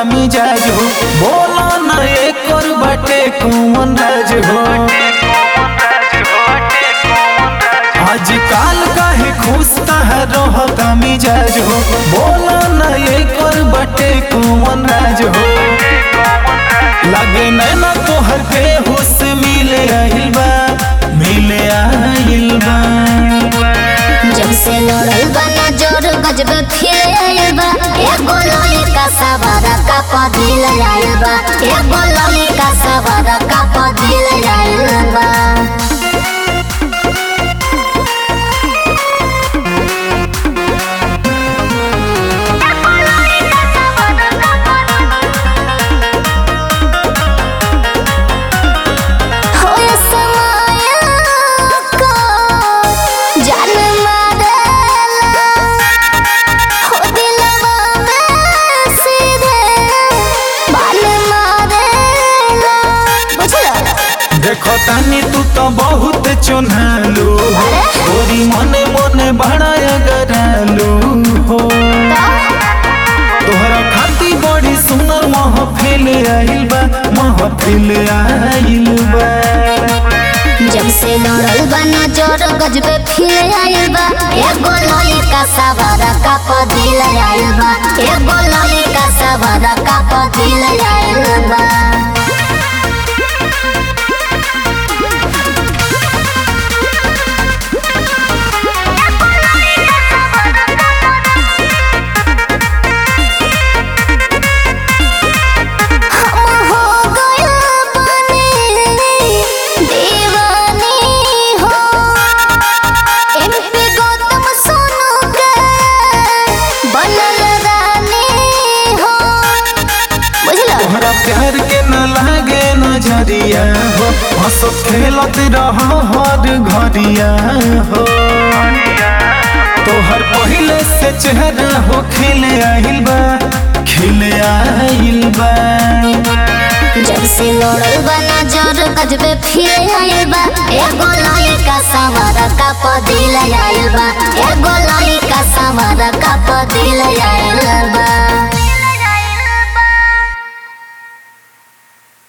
मिजाज हो बोला न एकर बाटे कौन राज हो आजकल काहे खुश कहाँ रहता मिजाज हो बोला न एकर बाटे कौन राज हो लगे नैना तोहर के हुस मिले आइल बा मिले आइल बा जब से लड़ल बा नजर गजब फिर आइल बा एगो ललिका सवारा का पदिल आइल बा एगो ललिका सवारा का पदिल आइल बा होए समाया को जान मारेला हो दिलवा में सीधे बाल मारेला बुझला देखो तानी तू तो बहुत चुनालू हो गोरी मने मने बड़ा गरालू हो तोहरा खाती बड़ी सुंदर महफिल आइल बा महफिल आइल बा जब से लड़ल बा नजर गजब फिर आइल बा एगो ललिका सवारा का पदिल आइल बा एगो ललिका सवारा का पदिल आइल बा हम हो गया बने दीवानी हो एमपी गौतम सोनू के बनल रानी हो बुझला तोहरा प्यार के न लागे नजरिया हो हंस खेलत रह हर घरिया हो तोहर पहले से चेहरा हो खिले आइल बा खिले आइल बा जब से लड़ल बा नजर गजबे फिर आइल बा एगो ललिका सवारा का पदिल आइल बा एगो ललिका सवारा का पदिल आइल बा